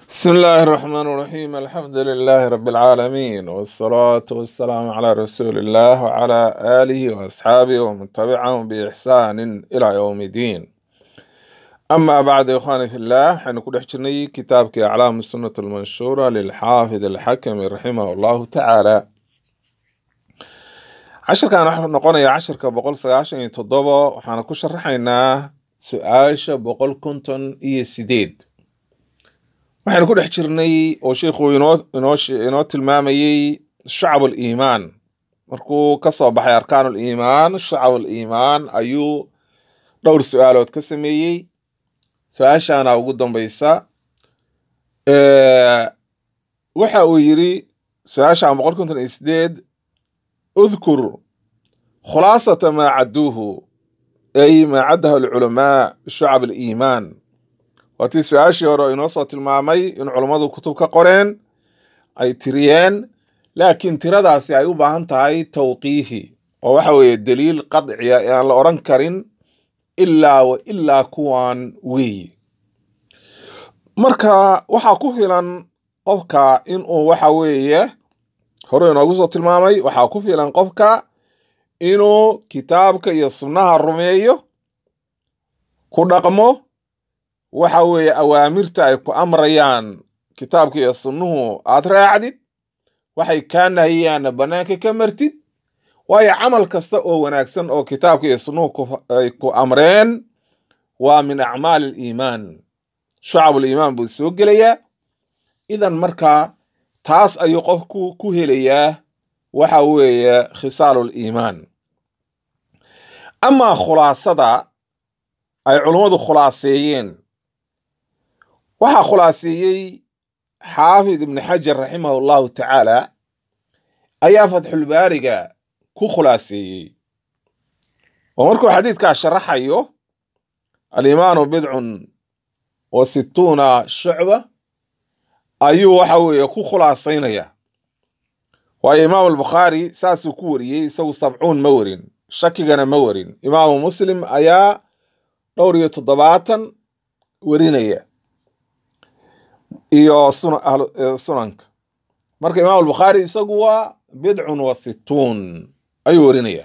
بسم الله الرحمن الرحيم الحمد لله رب العالمين والصلاة والسلام على رسول الله وعلى آله وأصحابه ومن تبعهم بإحسان إلى يوم الدين أما بعد يا إخواني في الله حنكون حجرني كتابك أعلام السنة المنشورة للحافظ الحكم رحمه الله تعالى عشر كان نحن نقول يا عشر كبقول سياشن تضبا وحنا كشرحنا سؤال بقول كنتن إيه سيديد waxaynu ku dhex jirnay oo sheikhu inoo inoo she- inoo tilmaamayey shacab liimaan markuu ka soo baxay arkaan liimaan shacab liimaan ayuu dhowr su-aalood ka sameeyey su-aashaana ugu dambaysa Eh, waxa uu yiri su-aashan boqol konton iyo sideed udkur khulaasata maa cadduuhu ay maa caddahu alculamaa shacab aliimaan waa tii su-aashii hore oo inoo soo tilmaamay in culummadu kutub ka qoreen ay tiriyeen laakiin tiradaasi ay u baahan tahay tawqiifi oo waxa weeye daliil qadciya ee aan la odhan karin ilaa wa ilaa kuwan weeye marka waxaa ku filan qofka inuu waxa weeye hore inoogu soo tilmaamay waxaa ku filan qofka inuu kitaabka iyo sunnaha rumeeyo ku dhaqmo waxa weeye awaamirta ay ku amrayaan kitaabka iyo sunnuhu aad raacdid waxay kaa nahiyaanna bannaanka ka martid waayo camal kasta oo wanaagsan oo kitaabka iyo sunnuhu ku- ay ku amreen waa min acmaali aliimaan shucabuliimaan buu soo gelayaa idan markaa taas ayuu qofku ku helayaa waxa weeye khisaaluliimaan amaa khulaasada ay culummadu khulaaseeyeen waxaa khulaaseeyey xaafid ibni xajar raximah allahu tacaala ayaa fatxulbaariga ku khulaaseeyey oo markuu xadiidkaa sharaxayo alimaanu bidcun wa situuna shucba ayuu waxa weeye ku khulaasaynaya waayo imaamu albukhaari saasuu ku wariyey isagu sabcuun ma warin shakigana ma warin imaamu muslim ayaa dhowr iyo toddobaatan warinaya iyo suna- ahlu- eh, sunanka marka imaam albukhaari isagu waa bidcun wa situun ayuu warinaya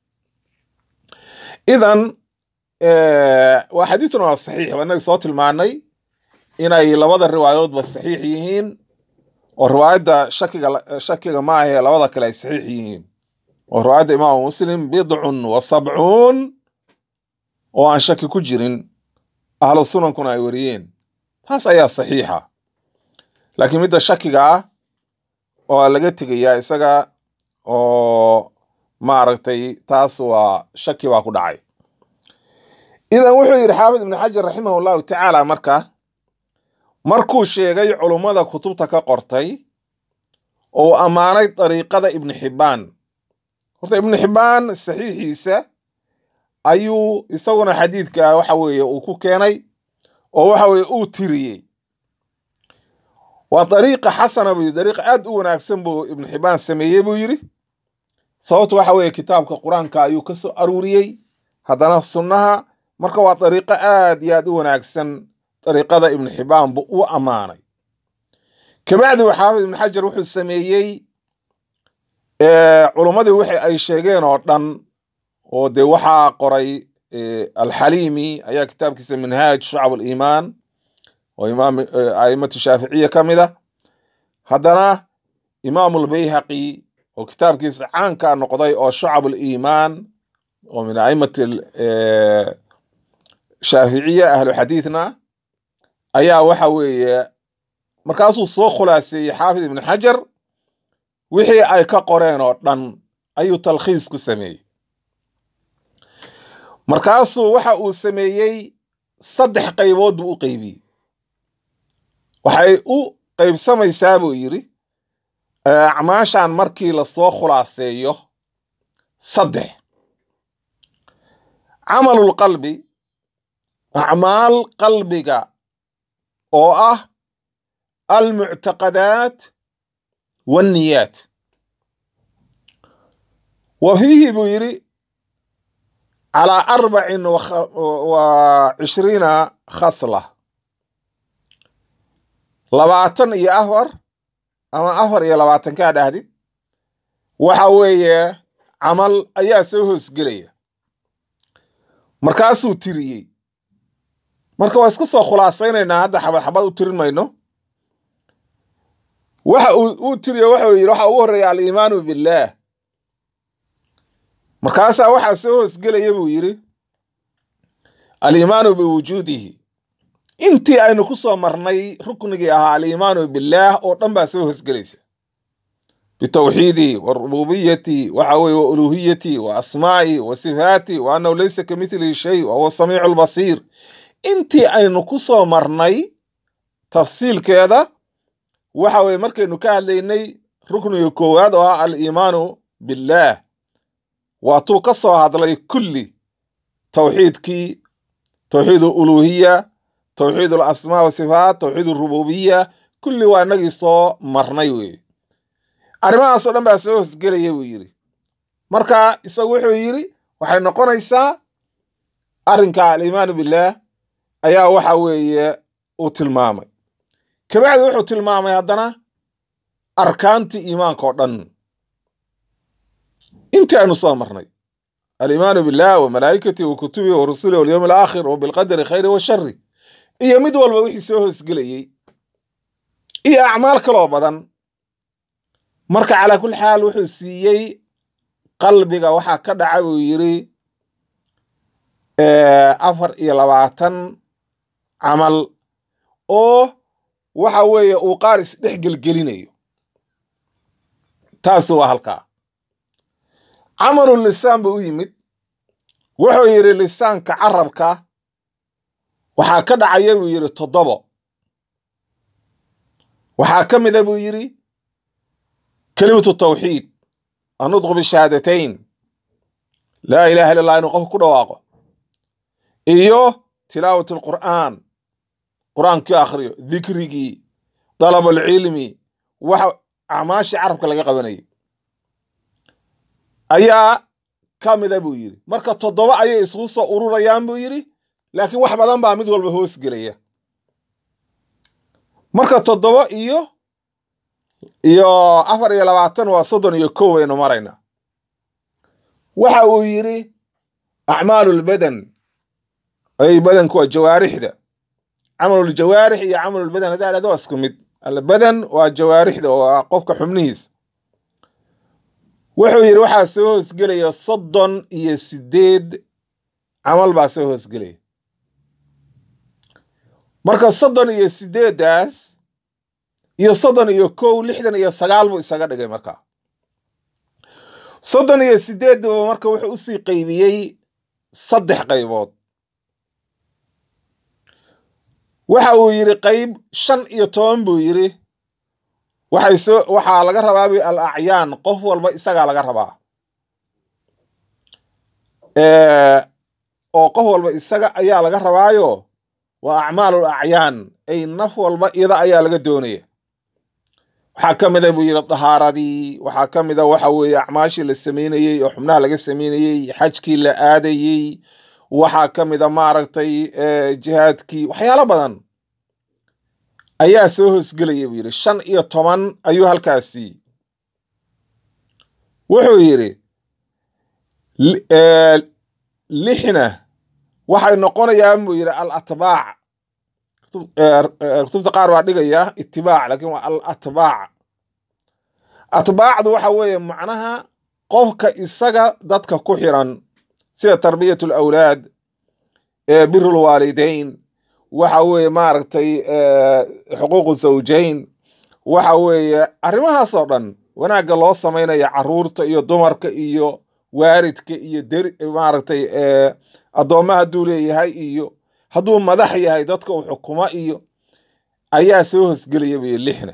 idan eh, waa xadiiduna waa saxiix waa inaga soo tilmaanay inay labada riwaayadoodba saxiix yihiin oo riwaayadda shakiga la- shakiga ma ahe labada kale ay saxiix yihiin oo riwaayadda imaamu muslim bidcun wa sabcuun oo aan shaki ku jirin ahlu sunankuna ay wariyeen taas ayaa saxiixa laakiin midda shakiga ah oo laga tegayaa isaga oo maaragtay taas waa shaki baa ku dhacay idan wuxuu yidhi xaafid ibn xajar raximah llahu tacaala marka markuu sheegay culummada kutubta ka qortay oo uu ammaanay dariiqada ibni xibbaan horta ibni xibbaan saxiixiisa ayuu isaguna xadiidka waxa weeye uu ku keenay oo waxa weeye uu tiriyey waa dariiqa xasana buu yidhi dariiqa aad u wanaagsan buu ibnu xibaan sameeyey buu yidhi sababtu waxa weeye kitaabka qur-aanka ayuu ka soo aruuriyey haddana sunnaha marka waa dariiqo aad iyo aad u wanaagsan dariiqada ibnu xibaan buu u ammaanay kabacdi wa xaafid ibnu xajar wuxuu sameeyey eh, culummadii wixii ay sheegeen oo dhan oo dee waxaa qoray eh, alxaliimi ayaa kitaabkiisa minhaaj shucab aliimaan oo imaam eh, aimatu shaaficiya ka mid a haddana imaamu lbayhaqi oo kitaabkiisa caanka noqday oo shucab aliimaan oo min aimati eh, shaaficiya ahlu xadiidna ayaa waxa weeye markaasuu soo khulaaseeyey xaafid ibn xajar wixii ay ka qoreen oo dhan ayuu talkhiis ku sameeyey markaasuu waxa uu sameeyey saddex qaybood buu u qeybiyey waxay u qeybsamaysaa buu yidhi eh, acmaashan markii lasoo khulaaseeyo saddex camalulqalbi acmaal qalbiga oo ah almuctaqadaat wanniyaat wa fiihi buu yidhi calaa arbacin wa cishriina khasla labaatan iyo afar ama afar iyo labaatan kaa dhahdid waxa weeye camal ayaa soo hoosgelaya markaasuu tiriyey marka waa iska soo khulaasaynaynaa hadda xabad xabad u tirin mayno waxa uu tiriyo wuxuu yidhi waxa ugu horreeya aliimaanu billaah markaasaa waxaa soo hoosgelaya buu yidhi aliimaanu biwujuudihi intii aynu ku soo marnay ruknigii ahaa aliimaanu billaah oo dhan baa soo hoosgelaysa bitawxiidihi wa rububiyatihi waxa weye wa uluhiyatihi wa asmaa'ihi wa sifaatihi wa annahu laysa ka mitlihi shay wa huwa samiicu lbasiir intii aynu ku soo marnay tafsiilkeeda waxa weye markaynu ka hadlaynay rukniga koowaad oo ah aliimaanu billaah waatuu ka soo hadlay kulli tawxiidkii tawxiid uluhiya tawxiid alasmaa wasifaat tawxiid rububiya kulli waa inagii soo marnay weye arrimahaasoo dhan baa soo hosgelaya buu yidhi marka isagu wuxuu yidhi waxay noqonaysaa arrinka aliimaanu billaah ayaa waxa weeye uu tilmaamay kabacdi wuxuu tilmaamay haddana arkaantii iimaanka oo dhan intii aynu soo marnay aliimaanu billah wa malaa'ikatihi wa kutubihi wa rusulihi walyowmi alaakhir wa bilqadari khayri wa shari iyo mid walba wixii soo hoosgelayey iyo acmaal kaloo badan marka calaa kulli xaal wuxuu siiyey qalbiga waxaa ka dhaca buu yidhi afar iyo labaatan camal oo waxa weeye uu qaar isdhex gelgelinayo taasi waa halkaa camalu lisaan buu u yimid wuxuu yidhi lisaanka carabka waxaa ka dhacaya buu yidhi toddobo waxaa ka mida buu yidhi kelimatu tawxiid annutqu bishahaadatayn laa ilaha illa allah inuu qofku ku dhawaaqo iyo tilaawat alqur'aan qur-aankii akhriyo dikrigii dalabulcilmi waxa acmaashii carabka laga qabanayay ayaa ka mida buu yidhi marka toddoba ayay isugu soo ururayaan buu yidhi laakiin wax badan baa mid walba hoos gelaya marka toddoba iyo iyo afar iyo labaatan waa soddon iyo kow baynu maraynaa waxa uu yidhi acmaalulbadan ay badanku waa jawaarixda camaluljawaarix iyo camalulbadan haddaa dhahdo waa isku mid albadan waa jawaarixda waa qofka xubnihiisa wuxuu yidhi waxaa soo hoosgelaya soddon iyo sideed camal baa soo hoosgelaya marka soddon iyo sideeddaas iyo soddon iyo kow lixdan iyo sagaal buu isaga dhigay markaa soddon iyo sideedba marka wuxuu usii qaybiyey saddex qaybood waxa uu yidhi qayb shan iyo toban buu yidhi waxay soo waxaa laga rabaa bu al acyaan qof walba isagaa laga rabaa oo qof walba isaga ayaa laga rabaayo waa acmaalul acyaan ay naf walba iyada ayaa laga doonaya waxaa ka mida buu yidhi dahaaradii waxaa ka mida waxa weeye acmaashii la sameynayey oo xubnaha laga sameynayey xajkii la aadayey waxaa ka mida maaragtay jihaadkii waxyaalo badan ayaa soo hoosgelaya buu yidhi shan iyo toban ayuu halkaasi wuxuu yidhi lixna waxay noqonayaan buu yidhi al atbaac kutubta qaar baa dhigaya itibaac laakiin waa al atbaac atbaacdu waxa weeye macnaha qofka isaga dadka ku xiran sida tarbiyat alawlaad biru lwaalidayn waxa weeye maaragtay xuquuqu zawjayn waxa weeye arrimahaas oo dhan wanaagga loo samaynaya caruurta iyo dumarka iyo waaridka iyo deri maaragtay addoommaha hadduu leeyahay iyo hadduu madax yahay dadka uu xukumo iyo ayaa soo hoosgelaya buyi lixna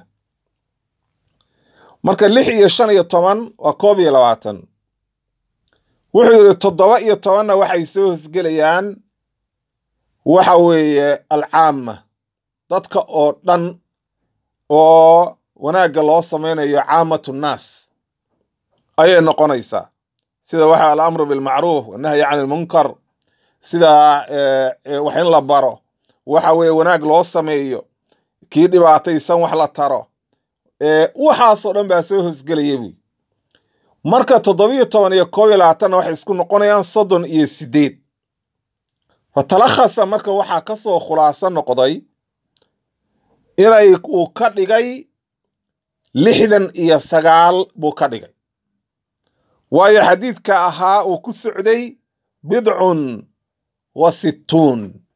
marka lix iyo shan iyo toban waa koob iyo labaatan wuxuu yidhi toddoba iyo tobanna waxay soo hoosgelayaan waxa weeye alcaama dadka oo dhan oo wanaagga loo samaynayo caamatu nnaas ayay noqonaysaa sida waxa alamru bilmacruuf wannahyi can ilmunkar sida wax in la baro waxa weeye wanaag loo sameeyo kii dhibaataysan wax la taro waxaasoo dhan baa soo hosgelaya buy marka toddobiyo toban iyo koob iyo labaatanna waxay isku noqonayaan soddon iyo siddeed fatalakhasa marka waxaa ka soo khulaaso noqday inay uu ka dhigay lixdan iyo sagaal buu ka dhigay waayo xadiidka ahaa uu ku socday bidcun wa sittuun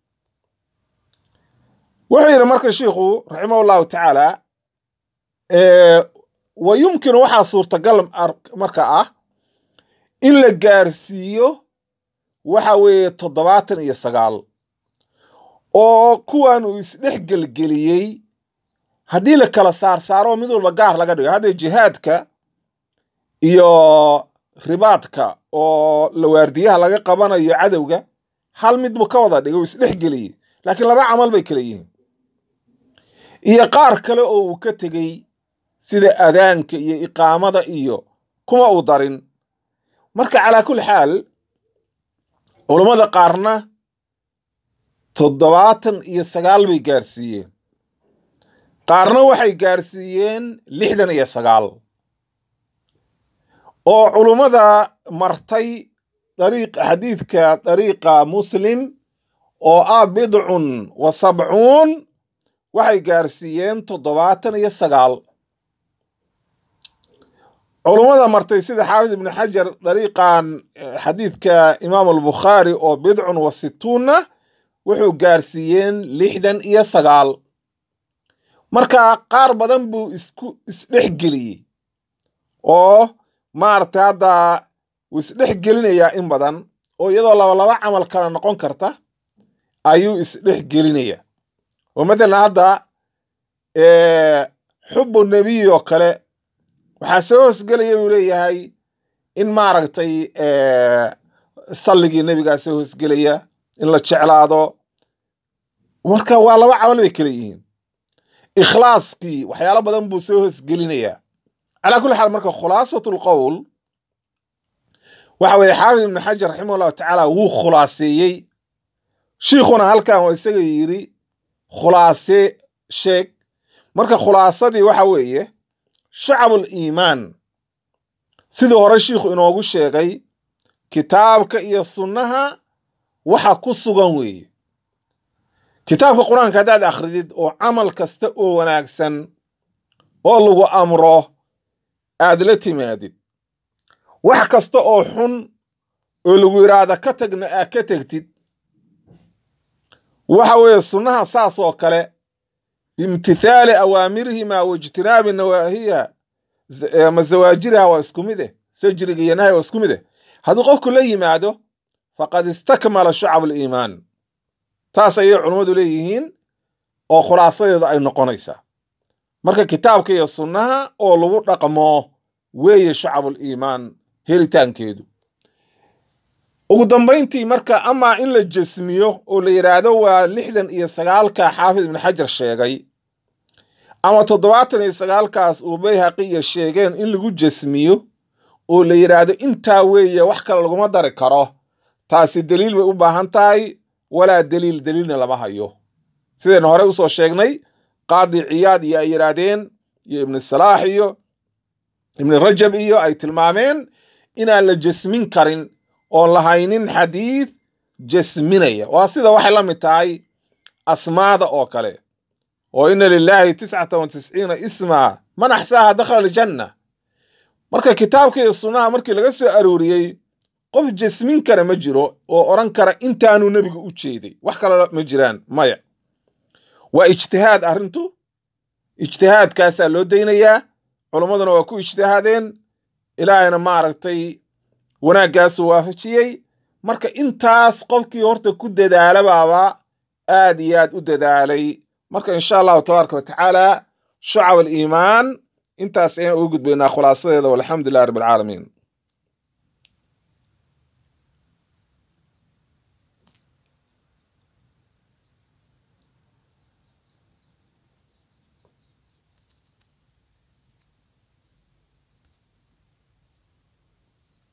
wuxuu yidhi marka shiikhu raximah ullahu tacaala wa yumkinu waxaa suurtagal marka ah in la gaarsiiyo waxa weeye toddobaatan iyo sagaal oo kuwan uu isdhex gelgeliyey haddii la kala saar saaro mid walba gaar laga dhigo hadda jihaadka iyo ribaadka oo la waardiyaha laga qabanayo cadowga hal mid buu ka wada dhigay uu isdhex geliyey laakiin laba camal bay kala yihiin iyo qaar kale oo uu ka tegey sida adaanka iyo iqaamada iyo kuma uu darin marka calaa kulli xaal culammada qaarna toddobaatan iyo sagaal bay gaarsiiyeen qaarna waxay gaarsiiyeen lixdan iyo sagaal oo culummada martay dariiq xadiidka dariiqa muslim oo ah bidcun wa sabcuun waxay gaarsiiyeen toddobaatan iyo sagaal culummada martay sida xaafid ibnu xajar dariiqan xadiidka imaam albukhaari oo bidcun wa situunna wuxuu gaarsiiyeen lixdan iyo sagaal marka qaar badan buu isku isdhex geliyey oo maaragtay hadda wuu isdhex gelinayaa in badan oo iyadoo laba laba camal kale noqon karta ayuu isdhex gelinayaa oo matalan hadda xubu nebiy oo kale waxaa soo hoosgelaya buu leeyahay in maaragtay salligii nebigaa soo hoosgelaya in la jeclaado marka waa laba camal bay kala yihiin ikhlaaskii waxyaalo badan buu soo hoosgelinayaa calaa kulli xaal marka khulaasatu lqowl waxa weeye xaafid ibnu xajar raximah allahu tacaala wuu khulaaseeyey shiikhuna halkan waa isaga yidhi khulaase sheeg marka khulaasadii waxa weeye shacabul iimaan sidii hore shiikhu inoogu sheegay kitaabka iyo sunnaha waxa ku sugan weeye kitaabka qur-aanka haddaad akhridid oo camal kasta oo wanaagsan oo lagu amro aad la timaadid wax kasta oo xun oo lagu yidhaahda ka tagna aad ka tegtid waxa weeye sunnaha saas oo kale biimtithaali awaamirihima waijtinaabi nawaahiha ama zawaajiriha waa isku mid eh sajriga iyo nahy waa isku mid eh hadduu qofku la yimaado faqad istakmala shucab aliimaan taas ayay culummadu leeyihiin oo khulaasadeedu ay noqonaysaa marka kitaabka iyo sunnaha oo lagu dhaqmo weeye shacabul iimaan helitaankeedu ugu dambayntii marka amaa in la jesmiyo oo la yidhaahdo waa lixdan iyo sagaalka xaafid ibnu xajar sheegay ama toddobaatan iyo sagaalkaas uu bayhaqiya sheegeen in lagu jesmiyo oo la yidhaahdo intaa weeye wax kale laguma dari karo taasi deliil bay u baahan tahay walaa deliil deliilna lama hayo sidaynu horey usoo sheegnay qaadi ciyaad iyo ay yidhaahdeen iyo ibnu salaax iyo ibnu rajab iyo ay tilmaameen inaan la jesmin karin oon lahaynin xadiid jasminaya waa sida waxay la mid tahay asmaada oo kale oo ina lilaahi tiscata wa tisciina isma man axsaaha dakhala aljanna marka kitaabka iyo sunnaha markii laga soo arooriyey qof jasmin kara ma jiro oo odhan kara intaanu nebigu u jeeday wax kale ma jiraan maya waa ijtihaad arrintu ijtihaadkaasaa loo daynayaa culummaduna waa ku ijtihaadeen ilaahayna maaragtay wanaaggaasuu waafajiyey marka intaas qofkii horta ku dadaalabaaba aad iyo aad u dadaalay marka insha allahu tabaaraka wa tacaala shucab aliimaan intaas ayaan ugu gudbaynaa khulaasadeeda walxamdu lilah rabbi alcaalamiin